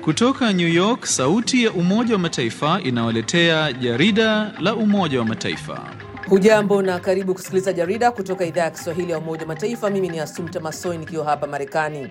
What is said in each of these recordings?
Kutoka New York, sauti ya Umoja wa Mataifa inawaletea jarida la Umoja wa Mataifa. Hujambo na karibu kusikiliza jarida kutoka idhaa ya Kiswahili ya Umoja wa Mataifa. Mimi ni Asumta Masoi nikiwa hapa Marekani.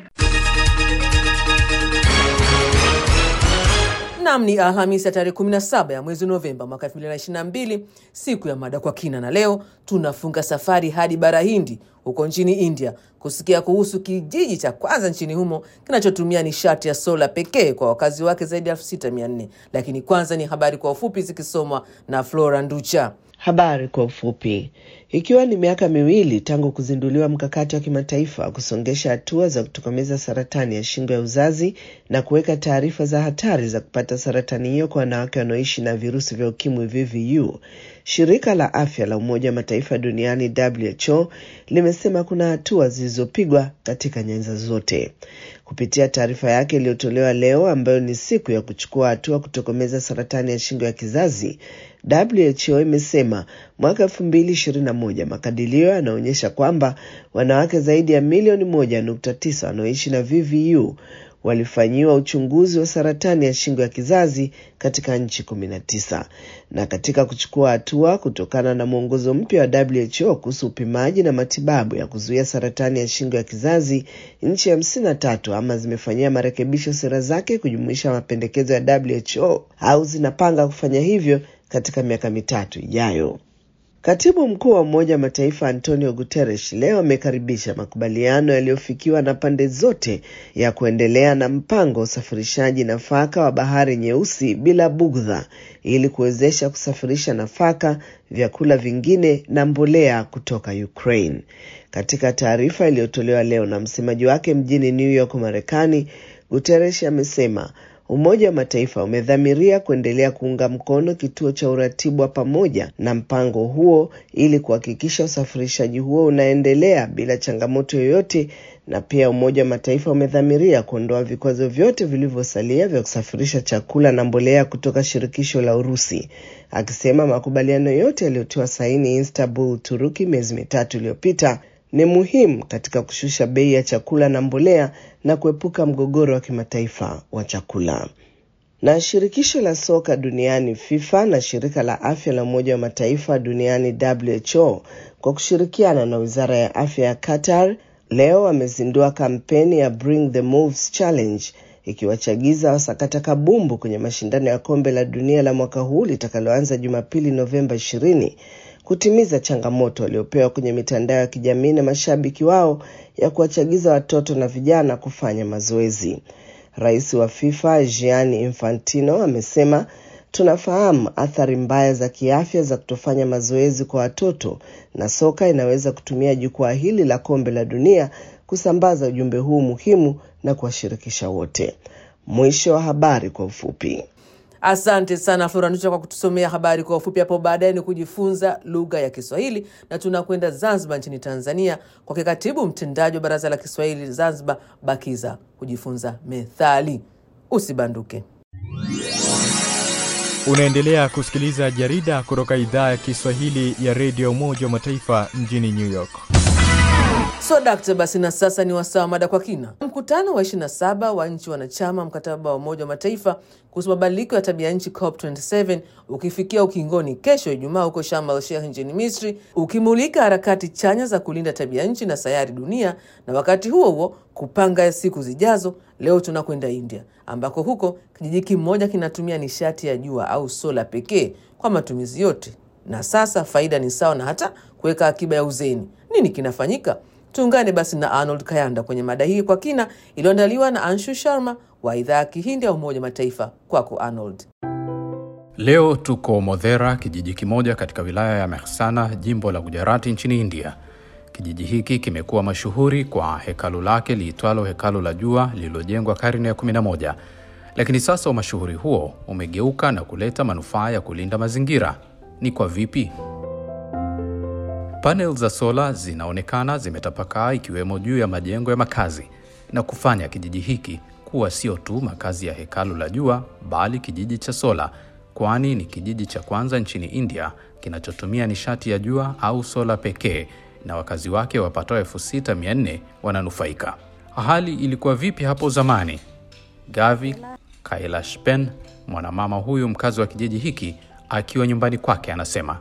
Nam ni Alhamisi ya tarehe 17 ya mwezi Novemba mwaka 2022, siku ya mada kwa kina, na leo tunafunga safari hadi bara Hindi huko nchini India kusikia kuhusu kijiji cha kwanza nchini humo kinachotumia nishati ya sola pekee kwa wakazi wake zaidi ya 6400. Lakini kwanza ni habari kwa ufupi zikisomwa na Flora Nducha. Habari kwa ufupi. Ikiwa ni miaka miwili tangu kuzinduliwa mkakati wa kimataifa wa kusongesha hatua za kutokomeza saratani ya shingo ya uzazi na kuweka taarifa za hatari za kupata saratani hiyo kwa wanawake wanaoishi na virusi vya ukimwi VVU, shirika la afya la Umoja wa Mataifa duniani WHO limesema kuna hatua zilizopigwa katika nyanja zote. Kupitia taarifa yake iliyotolewa leo, ambayo ni siku ya kuchukua hatua kutokomeza saratani ya shingo ya kizazi, WHO imesema mwaka elfu mbili ishirini na moja makadirio yanaonyesha kwamba wanawake zaidi ya milioni moja nukta tisa wanaoishi na VVU walifanyiwa uchunguzi wa saratani ya shingo ya kizazi katika nchi kumi na tisa. Na katika kuchukua hatua kutokana na mwongozo mpya wa WHO kuhusu upimaji na matibabu ya kuzuia saratani ya shingo ya kizazi, nchi hamsini na tatu ama zimefanyia marekebisho sera zake kujumuisha mapendekezo ya WHO au zinapanga kufanya hivyo katika miaka mitatu ijayo. Katibu mkuu wa Umoja wa Mataifa Antonio Guterres leo amekaribisha makubaliano yaliyofikiwa na pande zote ya kuendelea na mpango wa usafirishaji nafaka wa Bahari Nyeusi bila bugdha ili kuwezesha kusafirisha nafaka, vyakula vingine na mbolea kutoka Ukraine. Katika taarifa iliyotolewa leo na msemaji wake mjini New York, Marekani, Guterres amesema Umoja wa Mataifa umedhamiria kuendelea kuunga mkono kituo cha uratibu wa pamoja na mpango huo ili kuhakikisha usafirishaji huo unaendelea bila changamoto yoyote, na pia Umoja wa Mataifa umedhamiria kuondoa vikwazo vyote vilivyosalia vya kusafirisha chakula na mbolea kutoka shirikisho la Urusi, akisema makubaliano yote yaliyotiwa saini Istanbul, Uturuki, miezi mitatu iliyopita ni muhimu katika kushusha bei ya chakula na mbolea na kuepuka mgogoro wa kimataifa wa chakula. Na shirikisho la soka duniani FIFA na shirika la afya la Umoja wa Mataifa duniani WHO kwa kushirikiana na wizara ya afya ya Qatar leo wamezindua kampeni ya Bring the Moves Challenge ikiwachagiza wasakata kabumbu kwenye mashindano ya kombe la dunia la mwaka huu litakaloanza Jumapili Novemba 20 kutimiza changamoto waliopewa kwenye mitandao ya kijamii na mashabiki wao ya kuwachagiza watoto na vijana kufanya mazoezi. Rais wa FIFA Gianni Infantino amesema, tunafahamu athari mbaya za kiafya za kutofanya mazoezi kwa watoto na soka inaweza kutumia jukwaa hili la kombe la dunia kusambaza ujumbe huu muhimu na kuwashirikisha wote. Mwisho wa habari kwa ufupi. Asante sana Flora Nducha kwa kutusomea habari kwa ufupi. Hapo baadaye ni kujifunza lugha ya Kiswahili na tunakwenda Zanzibar nchini Tanzania kwake katibu mtendaji wa Baraza la Kiswahili Zanzibar BAKIZA kujifunza methali. Usibanduke. Unaendelea kusikiliza jarida kutoka idhaa ya Kiswahili ya redio Umoja wa Mataifa mjini New York. So dakta, basi na sasa ni wasaa mada kwa kina. Mkutano wa 27 wa nchi wanachama mkataba wa Umoja wa Mataifa kuhusu mabadiliko ya tabia nchi COP27 ukifikia ukingoni kesho Ijumaa huko Sharm el Sheikh nchini Misri, ukimulika harakati chanya za kulinda tabia nchi na sayari dunia, na wakati huo huo kupanga siku zijazo. Leo tunakwenda India ambako huko kijiji kimoja kinatumia nishati ya jua au sola pekee kwa matumizi yote, na sasa faida ni sawa na hata kuweka akiba ya uzeni. Nini kinafanyika? Tuungane basi na Arnold Kayanda kwenye mada hii kwa kina iliyoandaliwa na Anshu Sharma wa idhaa ya Kihindi ya Umoja Mataifa. Kwako Arnold. Leo tuko Modhera, kijiji kimoja katika wilaya ya Mehsana, jimbo la Gujarati nchini India. Kijiji hiki kimekuwa mashuhuri kwa hekalu lake liitwalo hekalu la jua lililojengwa karne ya 11, lakini sasa umashuhuri huo umegeuka na kuleta manufaa ya kulinda mazingira. Ni kwa vipi? Panel za sola zinaonekana zimetapakaa ikiwemo juu ya majengo ya makazi na kufanya kijiji hiki kuwa sio tu makazi ya hekalu la jua bali kijiji cha sola, kwani ni kijiji cha kwanza nchini India kinachotumia nishati ya jua au sola pekee, na wakazi wake wapatao elfu sita mia nne wananufaika. Hali ilikuwa vipi hapo zamani? Gavi Kailash Ben, mwanamama huyu mkazi wa kijiji hiki, akiwa nyumbani kwake, anasema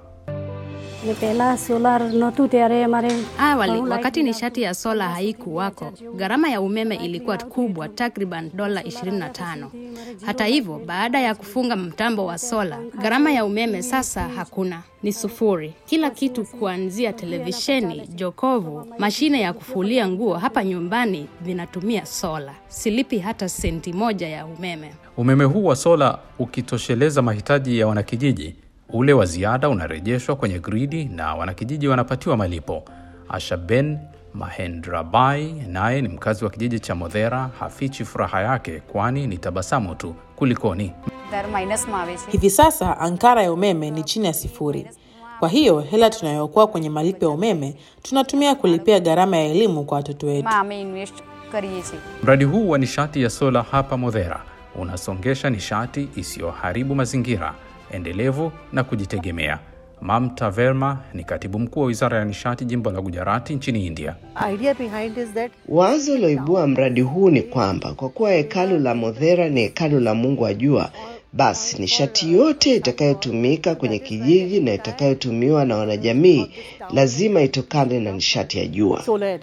Awali, wakati nishati ya sola haikuwako, gharama ya umeme ilikuwa kubwa, takriban dola 25. Hata hivyo, baada ya kufunga mtambo wa sola, gharama ya umeme sasa hakuna, ni sufuri. Kila kitu kuanzia televisheni, jokovu, mashine ya kufulia nguo hapa nyumbani vinatumia sola. Silipi hata senti moja ya umeme. umeme huu wa sola ukitosheleza mahitaji ya wanakijiji, ule wa ziada unarejeshwa kwenye gridi na wanakijiji wanapatiwa malipo. Ashaben Mahendrabai naye ni mkazi wa kijiji cha Modhera, hafichi furaha yake, kwani ni tabasamu tu. Kulikoni? Hivi sasa ankara ya umeme ni chini ya sifuri. Kwa hiyo hela tunayookoa kwenye malipo ya umeme tunatumia kulipia gharama ya elimu kwa watoto wetu. Mradi huu wa nishati ya sola hapa Modhera unasongesha nishati isiyoharibu mazingira, endelevu na kujitegemea. Mamta Verma ni katibu mkuu wa wizara ya nishati jimbo la Gujarati nchini India. Wazo liloibua mradi huu ni kwamba kwa kuwa hekalu la Modhera ni hekalu la Mungu wa jua, basi nishati yote itakayotumika kwenye kijiji na itakayotumiwa na wanajamii lazima itokane na nishati ya jua.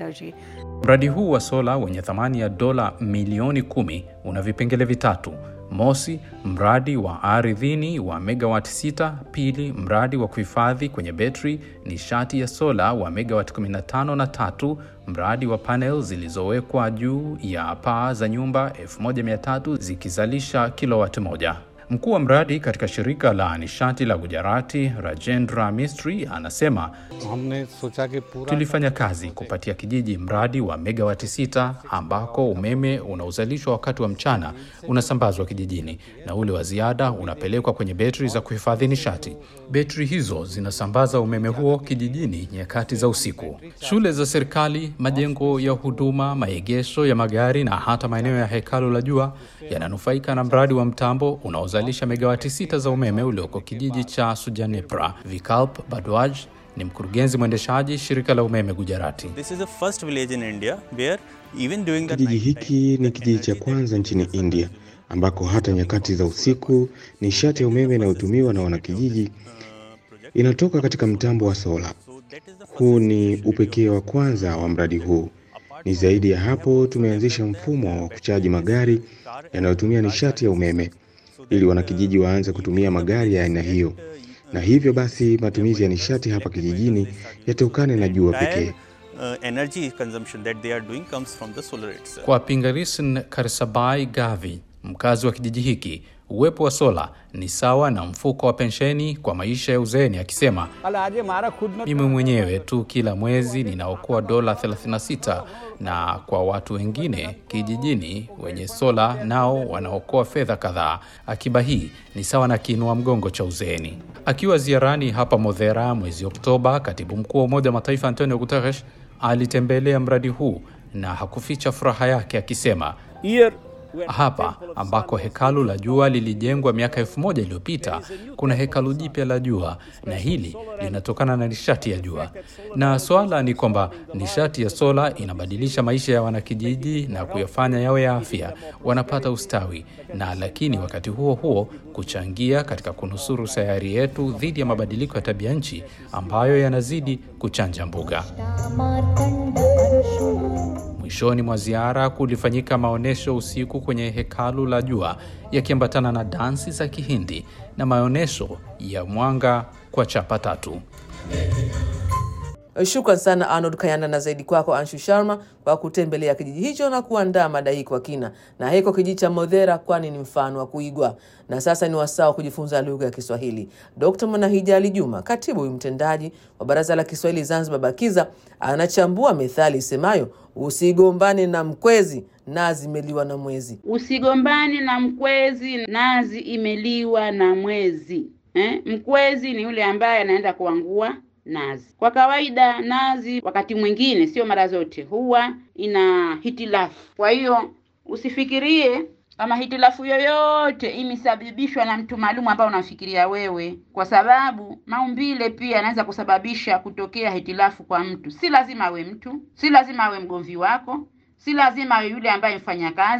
Mradi huu wa sola wenye thamani ya dola milioni kumi una vipengele vitatu. Mosi, mradi wa ardhini wa megawati sita. Pili, mradi wa kuhifadhi kwenye betri nishati ya sola wa megawati 15 na tatu, mradi wa panel zilizowekwa juu ya paa za nyumba 1300 zikizalisha kilowati moja. Mkuu wa mradi katika shirika la nishati la Gujarati, Rajendra Mistry, anasema tulifanya kazi kupatia kijiji mradi wa megawati sita ambako umeme unaozalishwa wakati wa mchana unasambazwa kijijini na ule wa ziada unapelekwa kwenye betri za kuhifadhi nishati. Betri hizo zinasambaza umeme huo kijijini nyakati za usiku. Shule za serikali, majengo ya huduma, maegesho ya magari na hata maeneo ya hekalu la jua yananufaika na mradi wa mtambo unaozalisha megawati sita za umeme ulioko kijiji cha Sujanepra. Vikalp Badwaj ni mkurugenzi mwendeshaji shirika la umeme Gujarati. This is the first village in India where even during the Kijiji night hiki ni kijiji cha kwanza nchini India ambako hata nyakati za usiku nishati ya umeme inayotumiwa na wanakijiji inatoka katika mtambo wa sola. Huu ni upekee wa kwanza wa mradi huu. Ni zaidi ya hapo, tumeanzisha mfumo wa kuchaji magari yanayotumia nishati ya umeme ili wanakijiji waanze kutumia magari ya aina hiyo, na hivyo basi matumizi ya nishati hapa kijijini yatokane na jua pekee. uh, energy consumption that they are doing comes from the solar itself. Kwa Pingarisin Karsabai Gavi, mkazi wa kijiji hiki, uwepo wa sola ni sawa na mfuko wa pensheni kwa maisha ya uzeeni, akisema mimi mwenyewe tu kila mwezi ninaokoa dola 36 na kwa watu wengine kijijini wenye sola nao wanaokoa fedha kadhaa. Akiba hii ni sawa na kiinua mgongo cha uzeeni. Akiwa ziarani hapa Modhera mwezi Oktoba, katibu mkuu wa Umoja wa Mataifa Antonio Guterres alitembelea mradi huu na hakuficha furaha yake akisema hapa ambako hekalu la jua lilijengwa miaka elfu moja iliyopita kuna hekalu jipya la jua, na hili linatokana na nishati ya jua. Na swala ni kwamba nishati ya sola inabadilisha maisha ya wanakijiji na kuyafanya yawe ya afya, wanapata ustawi na lakini wakati huo huo kuchangia katika kunusuru sayari yetu dhidi ya mabadiliko ya tabia nchi ambayo yanazidi kuchanja mbuga. Mwishoni mwa ziara kulifanyika maonyesho usiku kwenye hekalu la jua yakiambatana na dansi za Kihindi na maonyesho ya mwanga kwa chapa tatu. Shukran sana Arnold Kayanda, na zaidi kwako Anshu Sharma kwa kutembelea kijiji hicho na kuandaa mada hii kwa kina. Na heko kijiji cha Modhera, kwani ni mfano wa kuigwa. Na sasa ni wasaa wa kujifunza lugha ya Kiswahili. Dr Mwanahija Ali Juma, katibu mtendaji wa Baraza la Kiswahili Zanzibar BAKIZA, anachambua methali isemayo usigombane na mkwezi, nazi imeliwa na mwezi. Usigombane na mkwezi, nazi imeliwa na mwezi. Eh? Mkwezi ni yule ambaye anaenda kuangua nazi. Kwa kawaida nazi wakati mwingine, sio mara zote, huwa ina hitilafu. Kwa hiyo usifikirie kama hitilafu yoyote imesababishwa na mtu maalum ambao unafikiria wewe, kwa sababu maumbile pia yanaweza kusababisha kutokea hitilafu kwa mtu. Si lazima awe mtu, si lazima awe mgomvi wako, si lazima awe yule ambaye mfanya kazi.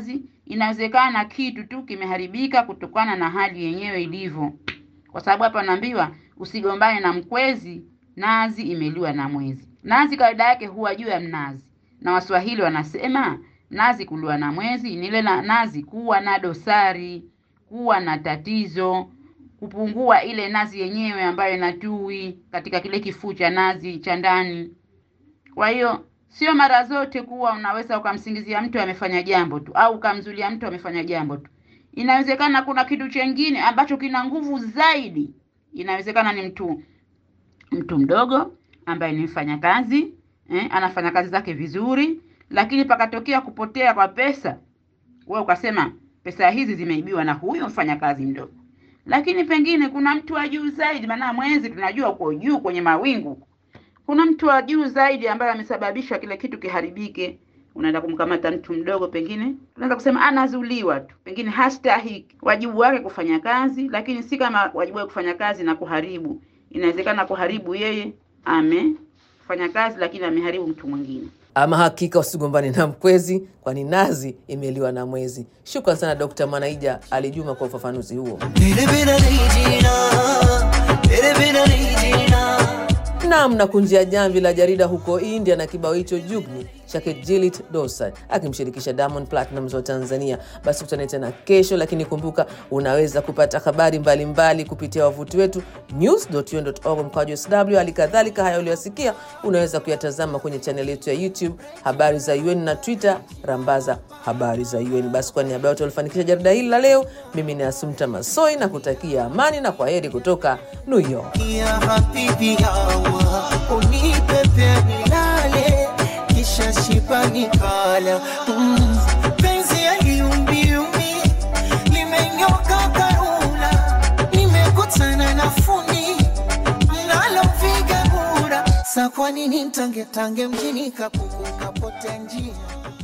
inawezekana kitu tu kimeharibika kutokana na hali yenyewe ilivyo, kwa sababu hapa naambiwa usigombane na mkwezi, nazi imeliwa na mwezi. Nazi kawaida yake huwa juu ya mnazi, na Waswahili wanasema nazi kuliwa na mwezi ni ile na nazi kuwa na dosari, kuwa na tatizo, kupungua ile nazi yenyewe ambayo inatui katika kile kifuu cha nazi cha ndani. Kwa hiyo sio mara zote kuwa unaweza ukamsingizia mtu amefanya jambo tu au ukamzulia mtu amefanya jambo tu. Inawezekana kuna kitu chengine ambacho kina nguvu zaidi. Inawezekana ni mtu mtu mdogo ambaye ni mfanyakazi eh, anafanya kazi zake vizuri, lakini pakatokea kupotea kwa pesa, wewe ukasema pesa hizi zimeibiwa na huyo mfanyakazi mdogo. Lakini pengine kuna mtu wa juu zaidi, maana mwezi tunajua uko juu kwenye mawingu kuna mtu wa juu zaidi ambaye amesababisha kile kitu kiharibike. Unaenda kumkamata mtu mdogo, pengine unaweza kusema anazuliwa tu, pengine hastahiki wajibu wake kufanya kazi, lakini si kama wajibu wake kufanya kazi na kuharibu. Inawezekana kuharibu yeye amefanya kazi, lakini ameharibu mtu mwingine. Ama hakika usigombane na mkwezi, kwani nazi imeliwa na mwezi. Shukran sana Dkt. Mwanaija Ali Juma kwa ufafanuzi huo. Nam na kunjia jamvi la jarida huko India na kibao hicho Jugni chake Jilit Dosan akimshirikisha Diamond Platnumz wa Tanzania. Basi kutane tena kesho, lakini kumbuka unaweza kupata habari mbalimbali mbali kupitia wavuti wetu news.un.org mkwaju sw. Hali kadhalika haya uliyosikia unaweza kuyatazama kwenye chaneli yetu ya YouTube habari za UN na Twitter rambaza habari za UN. Basi kwa niaba yote walifanikisha jarida hili la leo, mimi ni Asumta Masoi na kutakia amani na kwa heri kutoka New York. ya habibi yawa unipepe nilale kisha shiba nikala mm. penzi yaliumbiumbi limenyoka karula nimekutana na fundi mnalopiga kura sa kwa nini ntangetange mjini kapuku kapote njia